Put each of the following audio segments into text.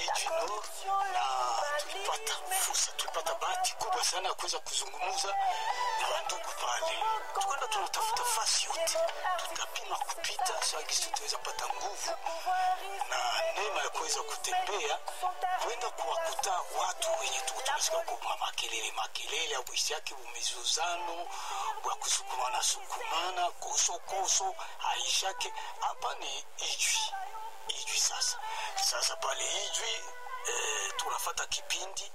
Ijwi Nord na tulipata fursa, tulipata bahati kubwa sana ya kuweza kuzungumza na wandugu pale. Tukwenda tunatafuta fasi yote, tutapima kupita sagisi, tutaweza pata nguvu na neema ya kuweza kutembea kwenda kuwakuta watu wenye tuko tunasikia kwa makelele makelele au yake umizuzano wa kusukumana sukumana koso koso haishake. Hapa ni Ijwi Ijwi sasa sasa pale Ijwi eh, tunafata kipindi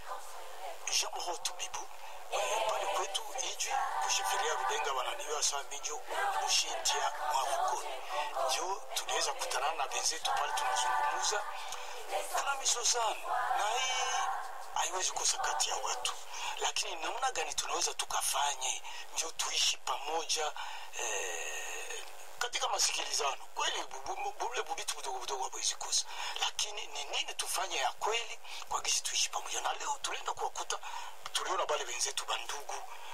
Jean Rotu Bibu eh, pale kwetu Ijwi kushifiria Rubenga wananiwa saa mijo kushintia mwavukoni njo tunaweza kutana na wenzetu pale tunazungumuza. Kuna misozano na hii haiwezi kosa kati ya watu, lakini namna gani tunaweza tukafanye njo tuishi pamoja eh, katika masikilizano kweli, bule bubitu budogo budogo hawezi kosa, lakini ni nini tufanye ya kweli kwa gisi tuishi pamoja. Na leo tulienda kuwakuta, tuliona bale wenzetu bandugu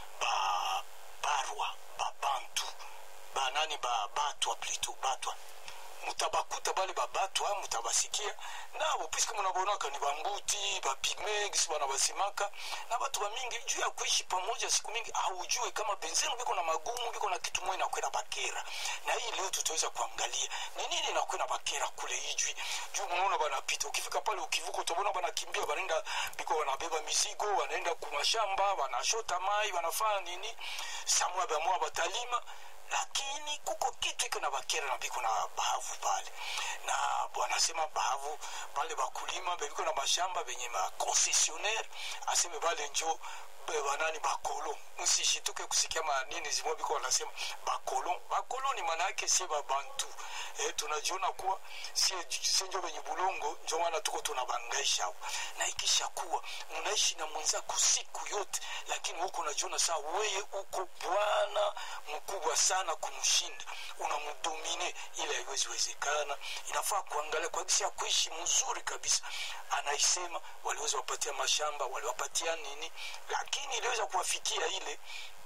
ba barwa ba bantu ba nani ba batwa plito batwa mutabakuta bale babatwa mutabasikia nabo puisque munabonaka ni bambuti bapigme gisi bana basimaka na batu bamingi juu ya kuishi pamoja siku mingi haujue kama benzenu biko na magumu biko na kitu moja nakwena bakera na hii leo tutaweza kuangalia ni nini nakwena bakera kule ijwi juu munaona banapita ukifika pale ukivuka utabona banakimbia banaenda biko wanabeba mizigo wanaenda kumashamba wanashota mai wanafanya nini samwa bamwa batalima lakini kuko kitu iko na bakera na biko na bahavu pale na wanasema bahavu pale bakulima bebiko na mashamba benye makoncesionaire aseme bale njo banani bakolo msishituke kusikia manini zimwe biko wanasema bakolo bakolo ni maana yake sie babantu eh, tunajiona kuwa sie, sie njo benye bulongo njo maana tuko tunabangaisha na ikisha kuwa mnaishi na mwenzako siku yote lakini huko unajiona saa weye uko bwana mkubwa sana kumshinda unamdomine ile haiwezi wezekana inafaa kuangalia kwa gisi ya kuishi mzuri kabisa anaisema waliweza wapatia mashamba waliwapatia nini lakini iliweza kuwafikia ile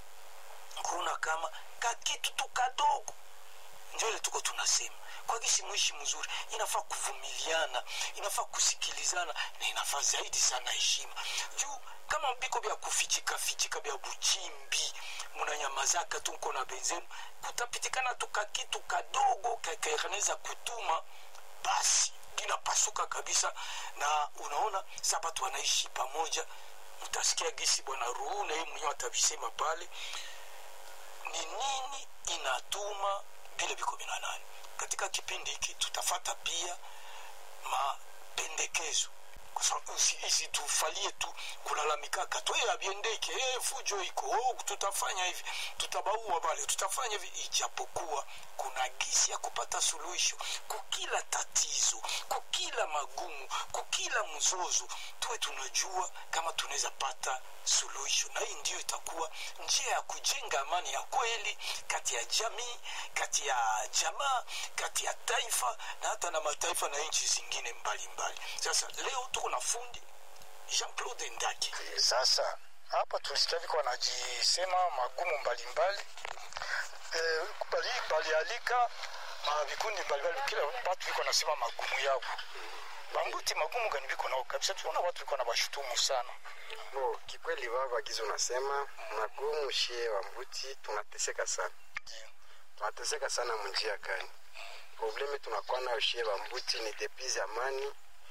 kuona kama kakitu tu kadogo njo ile tuko tunasema kwa gisi mwishi mzuri inafaa kuvumiliana inafaa kusikilizana na inafaa zaidi sana heshima juu kama biko vya kufichika fichika vya buchimbi munanyamazaka tu mko na benzenu kutapitikana tu kakitu kadogo kakanaweza kutuma basi inapasuka kabisa na unaona sa batu wanaishi pamoja mtasikia gisi bwana ruhu na yeye mwenyewe atavisema pale ni nini inatuma vile viko vinanani katika kipindi hiki tutafata pia mapendekezo isitufalie tu kulalamikaka tweye aviendeke e, fujo iko oh, tutafanya hivi tutabaua pale tutafanya hivi ijapokuwa kuna gisi ya kupata suluhisho kukila tatizo kukila magumu kukila mzozo tuwe tunajua kama tunaweza pata suluhisho na hii ndiyo itakuwa njia ya kujenga amani ya kweli kati ya jamii kati ya jamaa kati ya taifa na hata na mataifa na nchi zingine mbalimbali mbali. sasa leo tuko na fundi jean claude ndaki sasa hapa tulisikia viko wanajisema magumu mbalimbali e, bali, balialika ma vikundi mbalimbali kila watu viko nasema magumu yao bambuti magumu gani viko nao kabisa tunaona watu viko na bashutumu sana bo kikweli baba gizo unasema magumu shie wa mbuti tunateseka sana yeah. tunateseka sana munjia gani probleme tunakuwa nayo shie wa mbuti ni depuis zamani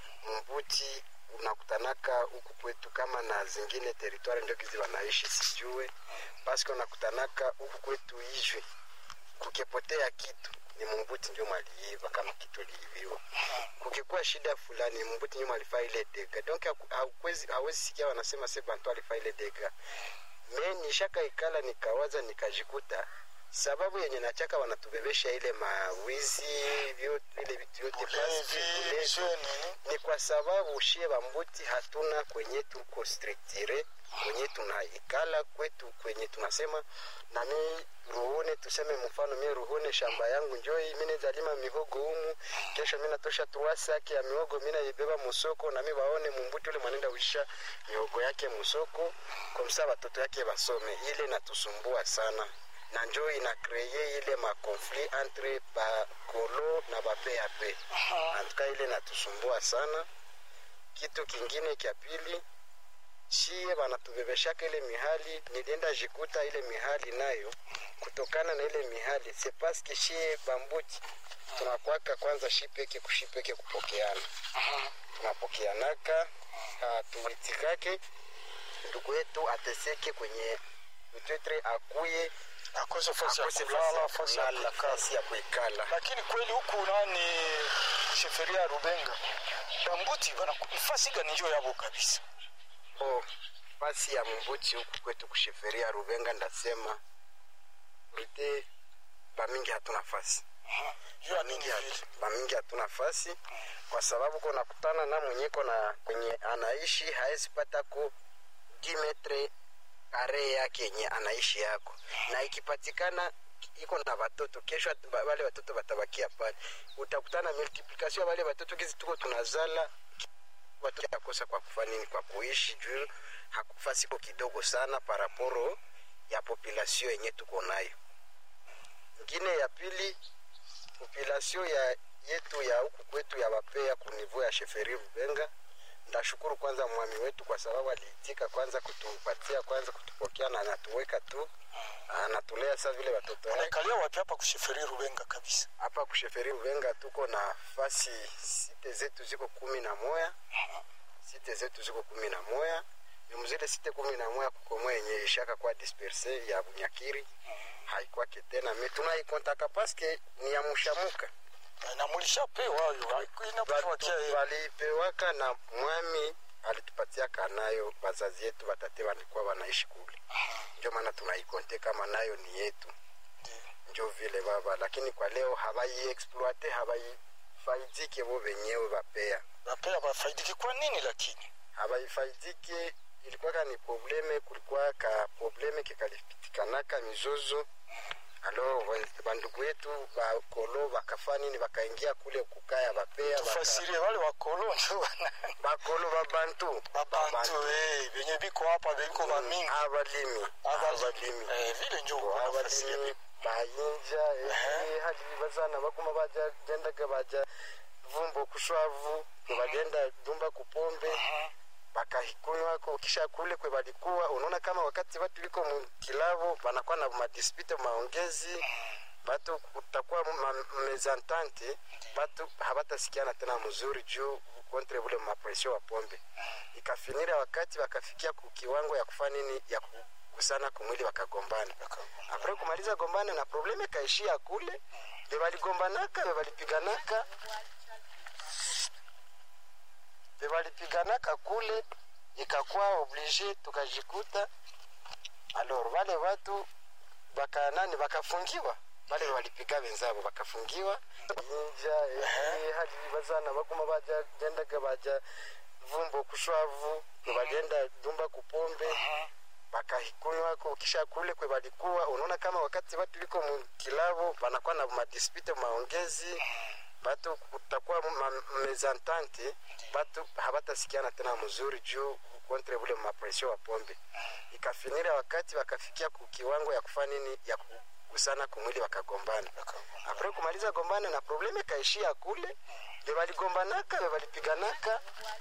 mbuti unakutanaka huku kwetu kama na zingine teritwari ndio kizi wanaishi sijue paske unakutanaka huku kwetu ijwe kukepotea kitu ni mumbuti ndio maliiva kama kitu liiviwa kukikuwa shida fulani mumbuti ndio malifaa ile dega donc hawezi sikia wanasema se bantu alifaa ile dega me nishaka ikala nikawaza nikajikuta sababu yenye nachaka wanatubebesha ile mawizi vyote ile vitu yote basi ni kwa sababu shie bambuti hatuna kwenye tuko structure kwenye tunaikala kwetu kwenye tunasema nami ruhune tuseme mfano mie ruhune shamba yangu njoi mine zalima mihogo humu kesho mina tosha tuwasaki ya mihogo mina ibeba musoko nami waone mumbuti ule mwanenda uisha mihogo yake musoko komsa watoto yake basome ile natusumbua sana na njo inakreye ile makonflit entre bakolo na bapap antuka ile natusumbua sana kitu kingine kya pili shie banatubebeshaka ile mihali nilienda jikuta ile mihali nayo kutokana na ile mihali se paske shie bambuti tunakwaka kwanza shipeke kushipeke kupokeana tunapokeanaka hatuitikake ndugu yetu ateseke kwenye mtetre akuye akose fasi ya akose kulala fasi fasi ya ya kulala, kukaa fasi ya kuikala lakini kweli huku nani sheferia ya rubenga bambuti bana fasi gani njo yabo kabisa bo fasi ya mbuchi huku kwetu kusheferia rubenga ndasema rite bamingi hatuna fasi juu ya nini Bamingi vile hatu- bamingi hatuna fasi kwa sababu kunakutana na mwenyeko na kwenye anaishi haezi pata ku dimetre kare yake yenye anaishi yako na ikipatikana iko na watoto kesho at- ba- wale watoto watabakia pale utakutana multiplication ya wale watoto kizi tuko tunazala watoto yakosa kwa kufa nini kwa kuishi juu hakufa siko kidogo sana paraporo ya population yenye tuko nayo ingine ya pili population ya yetu ya huku kwetu ya wapea kunivou ya sheferi Rubenga. Ndashukuru kwanza mwami wetu kwa sababu aliitika kwanza kutupatia kwanza kutupokea na anatuweka tu anatulea saa vile watoto wake. anaikalia wapi hapa kusheferi rubenga kabisa Hapa kusheferi Rubenga tuko na fasi site zetu ziko kumi na moya site zetu ziko kumi na moya mzile site kumi na moya kukomoa yenye ishaka kwa disperse ya Bunyakiri haikwake tena me tunaikontaka paske ni ya mushamuka na mulishapewa hayo inapewa kia yeye. walipewaka na mwami alitupatia nayo bazazi yetu watate walikuwa wanaishi kule ndio maana tunaikonte kama nayo ni yetu Ndiyo. njo vile baba lakini kwa leo hawaiexploite hawaifaidike bo wenyewe wapea bapea bafaidiki kwa nini lakini hawaifaidike ilikuwaka ni probleme kulikuwa ka probleme kekalipitikanaka mizozo alo wa- bandugu yetu bakolo bakafa nini bakaingia kule kukaya bapea baka- tufasirie wale wakolo njo wana bakolo babantu babantu eh, benye biko hapa biko bamingi abalimi abalimi Eh, vile njo wanafasiria abalimi bayinja eh, hadi bazana bakuma baja gendaga baja vumbo kushwavu bagenda dumba kupombe bakakunywako kisha kule kwe balikuwa unaona kama wakati watu liko mukilavo banakuwa na madispute maongezi batu kutakuwa ma- mezantante batu habatasikiana tena mzuri juu kontre bule mapresio wa pombe ikafinira wakati wakafikia ku kiwango ya kufanya nini ya kugusana kumwili wakagombana apre kumaliza gombana na probleme ikaishia kule bebaligombanaka bebalipiganaka bebalipiganaka kule ikakuwa oblige tukajikuta alors wale watu baka nani bakafungiwa bale walipiga wenzabo bakafungiwa inja eh, hadi bazana bakuma baja gendaga baja vumbo kushwavu bagenda dumba kupombe bakakunywako kisha kule kwe balikuwa unaona kama wakati watu liko mukilavo banakuwa na madispute maongezi batu kutakuwa ma- mezantante batu habatasikiana tena mzuri juu kontre bule mapresio wa pombe ikafinira wakati wakafikia ku kiwango ya kufanya nini ya kugusana kumwili wakagombana apre kumaliza gombana na probleme kaishia kule bebaligombanaka bebalipiganaka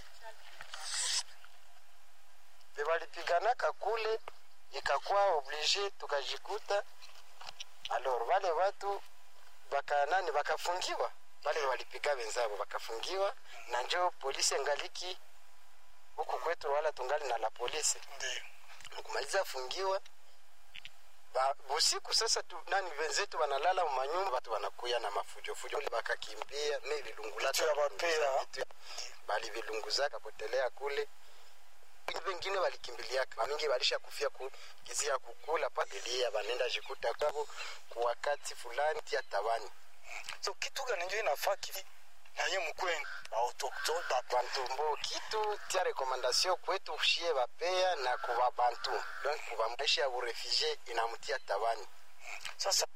bebalipiganaka kule ikakuwa oblige tukajikuta alors wale watu baka nani bakafungiwa wale walipiga wenzabo bakafungiwa na njo polisi engaliki huku kwetu wala tungali na la polisi ndio kumaliza fungiwa ba, busiku sasa tu, nani wenzetu wanalala manyumba watu wanakuya na mafujofujo bakakimbia ne vilungulaka Vitu ya bapea. vitu ya- bali vilunguzaka potelea kule wengine walikimbiliaka wamingi walisha kufia ku gizi ya kukula padilia banenda jikuta kwabo ku wakati fulani tia tawani so kitu gani njo inafaa kivi naye mkwenu baautoktone bantumbo kitu tia rekomandasio kwetu shie bapea na kuba bantu donc kuba maisha ya urefugie inamutia tawani sasa